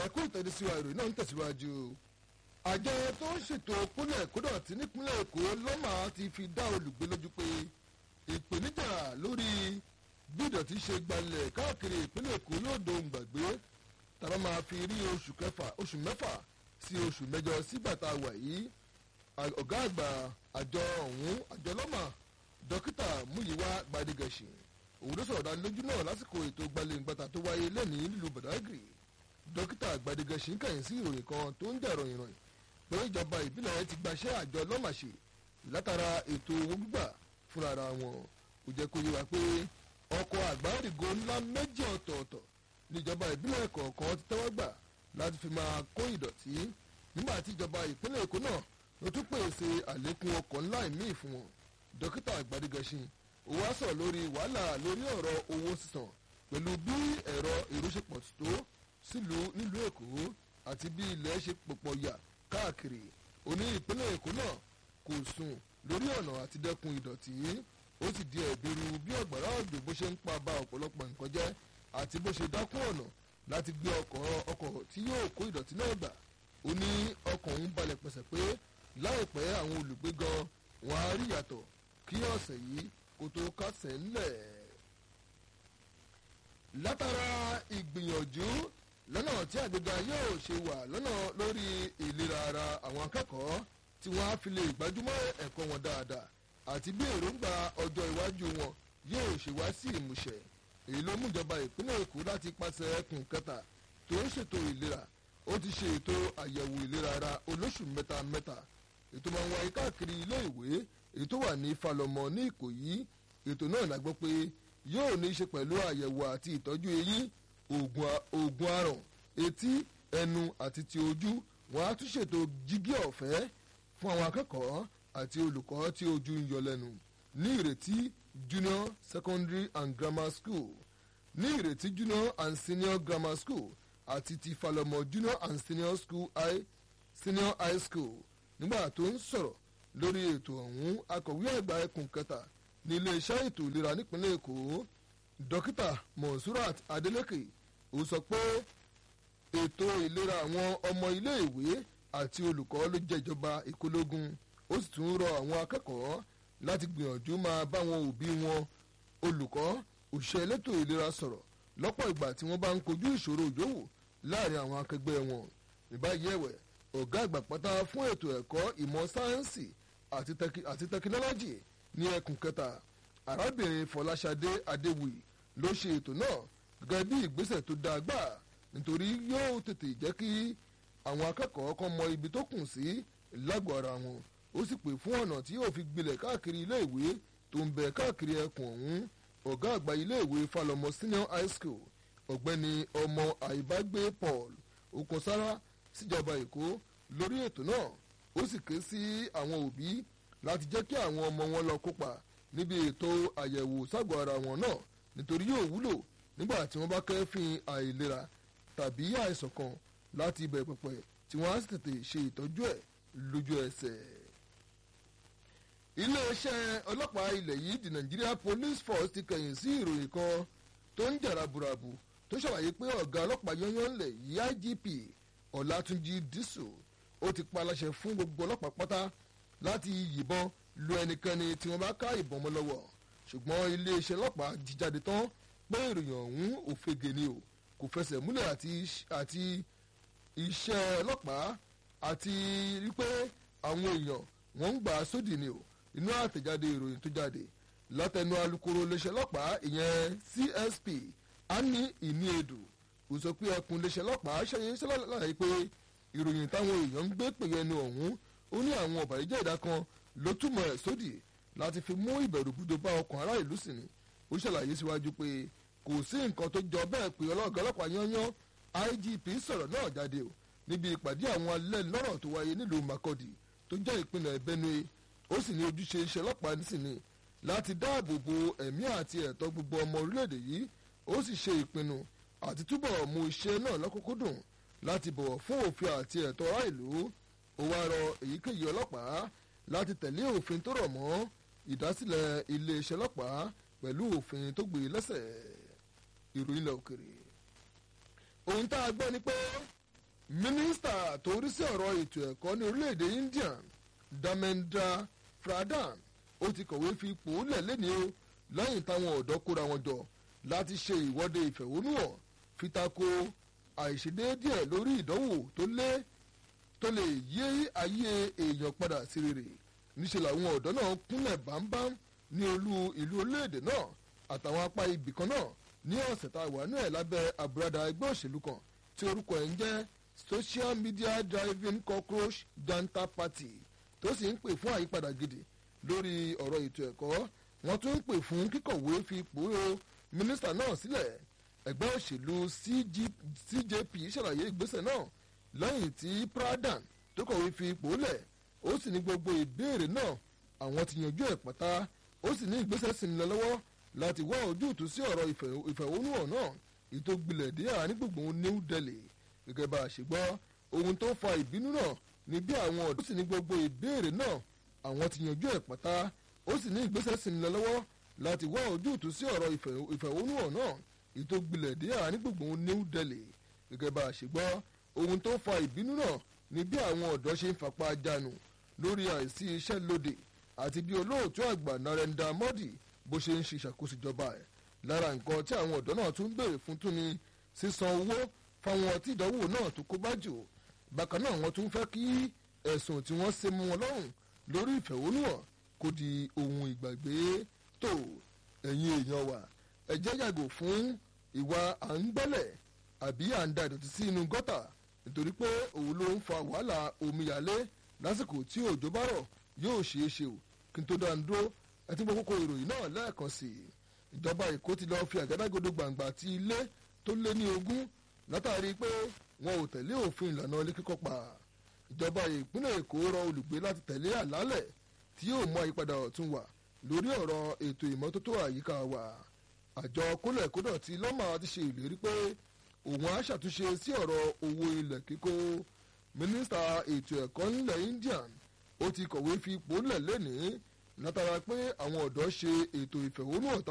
ẹ̀kú ìtẹ̀síwá ìròyìn náà ń tẹ̀síwájú. àjọ tó ń ṣètò kúnlẹ̀ kódọ̀tí nípínlẹ̀ èkó lọ́mà ti fi dá olùgbé lójú pé ìpèníjà lórí bí ìdọ̀tí ṣe gbalẹ̀ káàkiri ìpínlẹ̀ èkó yóò dohun gbàgbé tàbá máa fi rí oṣù kẹfà oṣù mẹ́fà sí oṣù mẹ́jọ sígbà tá a wà yìí ọ̀gá àgbà àjọ ọ̀hún àjọ lọ́mà dókítà múyíwá gbadigẹ̀sì òun ló sọ̀rọ̀ dánilójú náà lásìkò ètò gbalẹ̀ngbàtà tó wáyé lẹ́nìí nílùú badagry dókítà gbadigẹ̀sì ń kẹ̀yìn sí ìròyìn kan tó ń jà ròyìn ròyìn pé ìjọba ìbílẹ̀ ti gbaṣẹ́ àjọ lọ́màṣe látara ètò owó gbígbà fúnra wọn kò jẹ́ kó yé wa pé ọkọ̀ àgbárígo ńlá méjì ọ̀tọ̀ọ̀tọ̀ níjọba ìbílẹ̀ kọ̀ọ̀kan ti tẹ́wọ́ gbà láti fi máa kó ìdọ̀tí nígbà tí ìjọba ìpínlẹ̀ èkó náà ló tún pèsè àlékún ọkọ̀ ńlá ìmíì fún wọn dókítà àgbàdìgẹ̀ṣin ó wá sọ̀rọ̀ lórí wàhálà lórí ọ̀rọ̀ owó sísan pẹ̀lú bí ẹ̀rọ ìrúṣepọ̀ tó sílùú nílùú èkó àti bí ilẹ̀ ṣe pọ̀pọ̀ yà káàkiri òní ìpínlẹ̀ èkó náà kò sùn lórí ọ̀nà àti dẹ́kun ìdọ̀tí ó sì di ẹ̀bìrú bí ọ̀gbàrá òjò bó ṣe ń pa ba ọ̀pọ̀lọpọ̀ nǹkan jẹ́ àti bó ṣe dákún ọ̀nà láti gbé ọkọ̀ tí yóò kó ìdọ̀tí náà gbà ó ní ọkọ̀ ń balẹ̀ pẹ̀sẹ̀ pé láìpẹ́ àwọn olùgbé gan wọn á rí yàtọ̀ kí ọ̀sẹ̀ yìí kó tó kásẹ̀ ńlẹ̀. látara ìgbìyànjú lọ́nà tí àgbéga yóò ṣe wà lọ́nà lórí ìlera ara àwọn akẹ́kọ̀ọ́ tí wọ́n á fi lè gbájúmọ́ ẹ̀kọ́ wọn dáadáa àti bí èròǹgbà ọjọ́ iwájú wọn yóò ṣe wá sí ìmúṣẹ èyí ló mú ìjọba ìpínlẹ̀ èkó láti pàṣẹ ẹkùn kẹta tó ń ṣètò ìlera ó ti ṣe ètò àyẹ̀wò ìlera ara olóṣù mẹ́ta mẹ́ta ètò máa ń wáyé káàkiri ilé ìwé èyí tó wà ní falọmọ ní ìkòyí ètò náà la gbọ́ pé yóò ní í ṣe pẹ̀lú àyẹ̀wò àti ìtọ́jú eyín oògùn aràn etí ẹnu àti ti ojú wọn á tún ṣètò jígí ọ̀fẹ́ fún àwọn akẹ́kọ̀ọ́ àti olùkọ́ tí ojú ń yọ lẹ́nu ní ìrètí junior secondary and grammar school ní ìrètí junior and senior grammar school àti ti falọmọ junior and senior school high senior high school nígbà tó ń sọ̀rọ̀ lórí ètò ọ̀hún akọ̀wé àgbà ẹkùn kẹta ní iléeṣẹ́ ètò ìlera nípínlẹ̀ èkó dókítà monsurat adeleke ó sọ pé ètò ìlera àwọn ọmọ iléèwé àti olùkọ́ ló jẹ́ ìjọba ìkólógún ó sì tún rọ àwọn akẹ́kọ̀ọ́ láti gbìyànjú máa bá wọn òbí wọn olùkọ́ òṣìṣẹ́ elétò ìlera sọ̀rọ̀ lọ́pọ̀ ìgbà tí wọ́n bá ń kojú ìṣòro ìjòwò láàrin àwọn akẹgbẹ́ wọn ìbáyìí ẹ̀wẹ̀ ọ̀gá àgbà pátá fún ètò ẹ̀kọ́ ìmọ̀ sáyẹ́ǹsì àti tẹkinọ́lọ́jì ní ẹkùn kẹta arábìnrin fọláṣadé adéwì ló ṣe ètò náà gẹ́gẹ́ bí ìgbésẹ̀ tó dáa gbà nítorí yóò tètè jẹ́ kí àwọn akẹ́kọ̀ọ́ kan mọ ibi tó kùn sí lágọ̀ọ́ ara wọn ó sì pè fún ọ̀nà tí yóò fi gbilẹ̀ káàkiri iléèwé tó ń bẹ káàkiri ẹkùn ọ̀hún ọ̀gá àgbà iléèwé falọmọ senior high school ọ̀gbẹ́ni ọmọ àìbágbé paul okunsára síjọba èkó lórí ètò náà ó sì ké sí àwọn òbí láti jẹ́ kí àwọn ọmọ wọn lọ kópa níbi ètò àyẹ̀wò ságọ̀ ara wọn náà nítorí yóò wúlò nígbà tí wọ́n bá kẹ́fìn àìlera tàbí àìsàn kan láti ibẹ̀ pẹ̀pẹ̀ tí wọ́n á sì tètè ṣe ìtọ́jú ẹ̀ lójú ẹsẹ̀. iléeṣẹ́ ọlọ́pàá ilẹ̀ yìí the nigeria police force ti kẹ̀yìn sí ìròyìn kan tó ń jà raburabu tó ṣàlàyé pé ọ̀gá ọlọ́pàá yányán ńlẹ̀ yìí igp ọ̀làtúnjì dísù ó ti pa aláṣẹ fún gbogbo ọlọ́pàá pátá láti yìnbọn lu ẹnikẹ́ni tí wọ́n bá ká ìbọn mọ́ lọ́wọ́ ṣùgbọ́n iléeṣẹ́ ọlọ́pàá jíjáde tán pé ìròyìn ọ̀hún òfegè ni o kò fẹsẹ̀ múlẹ̀ àti iṣẹ́ ọlọ́pàá àti wípé àwọn èèyàn wọ́n ń gbà á sódì ni o inú àtẹ̀jáde ìròyìn tó jáde látẹnu alukoro iléeṣẹ́ ọlọ́pàá ìyẹn csp annie iniedu kò sọ pé ẹkùn iléeṣẹ́ ọlọ́pàá ṣẹyẹ ṣẹlẹ̀ pé ìròyìn táwọn èèyàn ń gbé pèyẹ ẹnu ọ̀hún ó ní àwọn ọ̀bàyéjẹ́ ìdá kan ló túmọ̀ ẹ̀ sódì láti fi mú ìbẹ̀rù búdó bá ọkàn ará ìlú sí ni ó ṣàlàyé síwájú pé kò sí nǹkan tó jọ bẹ́ẹ̀ pé ọlọ́ọ̀gá ọlọ́pàá yányán igp sọ̀rọ̀ náà jáde o níbi ìpàdé àwọn alẹ́ lọ́rọ̀ tó wáyé nílùú makodi tó jẹ́ ìpínlẹ̀ benue ó sì ní ojúṣe iṣẹ́ ọlọ́pàá nísìnyí láti dáàbò bo ẹ̀mí àti ẹ̀tọ́ gbogbo ọmọ orílẹ̀-èdè yìí ó sì ṣe ìpinnu àti túbọ̀ mú iṣẹ́ náà lọ́kùnkúndùn láti bọ̀wọ̀ fún òfin àti ẹ̀tọ́ ará ìlú ó wá rọ èyíkéyìí ọlọ́pàá láti tẹ̀lé òfin tó rọ̀ mọ́ ìdásílẹ̀ iléeṣẹ́ ọlọ́pàá pẹ̀lú òfin tó gbé lẹ́sẹ̀ ìròyìn lọ òkèrè. ohun tá a gbọ́ ni pé mínísítà tó rí sí ọ̀rọ̀ ètò ẹ̀kọ́ ní orílẹ̀-èdè India Dharmendra Pradhan ó ti kọ̀wé fi ipò lẹ̀ lẹ́ni o lẹ́yìn táwọn ọ̀dọ́ kóra wọn jọ láti ṣe ìwọ́de ìfẹ̀hónúhàn fi tako àìṣedéédé lórí ìdánwò tó lé tó lè yí ayé èèyàn padà sí rere níṣẹ́ làwọn ọ̀dọ́ náà kúnlẹ̀ bámbám ní olú ìlú orílẹ̀-èdè náà àtàwọn apá ibì kan náà ní ọ̀sẹ̀ tá a wà ní ẹ̀ lábẹ́ àbúradà ẹgbẹ́ òṣèlú kan tí orúkọ ẹ̀ ń jẹ́ social media driving cockroach janta party tó sì ń pè fún àyípadà gidi lórí ọ̀rọ̀ ètò ẹ̀kọ́ wọ́n tún ń pè fún kíkọ̀wé fi ipò mínísítà náà sílẹ̀ ẹgbẹ́ òṣèlú CJP ṣàlàyé ìgbésẹ̀ náà lẹ́yìn tí Pradhan tó kọ̀wé fi ipò lẹ̀ ó sì ní gbogbo ìbéèrè náà àwọn ti yanjú ẹ̀ pátá ó sì ní ìgbésẹ̀ sí ń lọ lọ́wọ́ láti wá ojútùú sí ọ̀rọ̀ ìfẹ̀hónúhàn náà ètò gbilẹ̀ dé àárín gbùngbùn New Delhi gẹ́gẹ́ bá a ṣe gbọ́ ohun tó fa ìbínú náà ní bí àwọn ọ̀dọ́ sì ní gbogbo ìbéèrè náà àwọn ti yanjú ẹ̀ pátá ó sì ní ìgbésẹ̀ sí ń lọ lọ́wọ́ láti wá ojútùú sí ọ̀rọ̀ ìfẹ̀hónúhàn náà ètò gbilẹ̀ dé àárín gbùngbùn New Delhi gẹ́gẹ́ bá a ṣe gbọ́ ohun tó fa ìbínú náà ní bí àwọn ọ̀dọ́ ṣe ń fapá jánu lórí àìsí iṣẹ́ lóde àti bí olóòtú àgbà Narendra Modi bó ṣe ń ṣe ìṣàkóso ìjọba ẹ̀ lára nǹkan tí àwọn ọ̀dọ́ náà tún ń béèrè fún tún ni sísan owó fáwọn tí ìdánwò náà tó kó bá jù bákan náà wọ́n tún fẹ́ kí ẹ̀sùn tí wọ́n ṣe mú wọn lọ́rùn lórí ìfẹ̀hónúhàn kó di ohun ìgbàgbé tó ẹ̀yin èèyàn wa ẹ jẹ́ yàgò fún ìwà à ń gbẹ́lẹ̀ àbí à ń da ìdọ̀tí sí inú gọ́tà nítorí pé òun ló ń fa wàhálà omíyalé lásìkò tí òjò bá rọ̀ yóò ṣeé ṣe o kí n tó dáa ń dúró ẹtí gbogbo kókó ìròyìn náà lẹ́ẹ̀kan sí i ìjọba èkó ti lọ́ọ́ fi àgádágodo gbàǹgbà ti ilé tó lé ní ogún látàrí pé wọn ò tẹ̀lé òfin ìlànà ilé kíkọ́ pa ìjọba ìpínlẹ̀ èkó rọ olùgbé láti tẹ̀lé àlálẹ̀ tí yóò mú àyípadà ọ̀tun wà lórí ọ̀rọ̀ ètò ìmọ́tótó àyíká wa àjọ kólẹ̀kódọ̀ ti lọ́mà ti ṣe ìlérí pé òun á ṣàtúnṣe sí ọ̀rọ̀ owó ilẹ̀ kíkó mínísítà ètò ẹ̀kọ́ nílẹ̀ Indian ó ti kọ̀wé fi ipò lẹ̀ lẹ́nìí látara pé àwọn ọ̀dọ́ ṣe ètò ìfẹ̀hónúhàn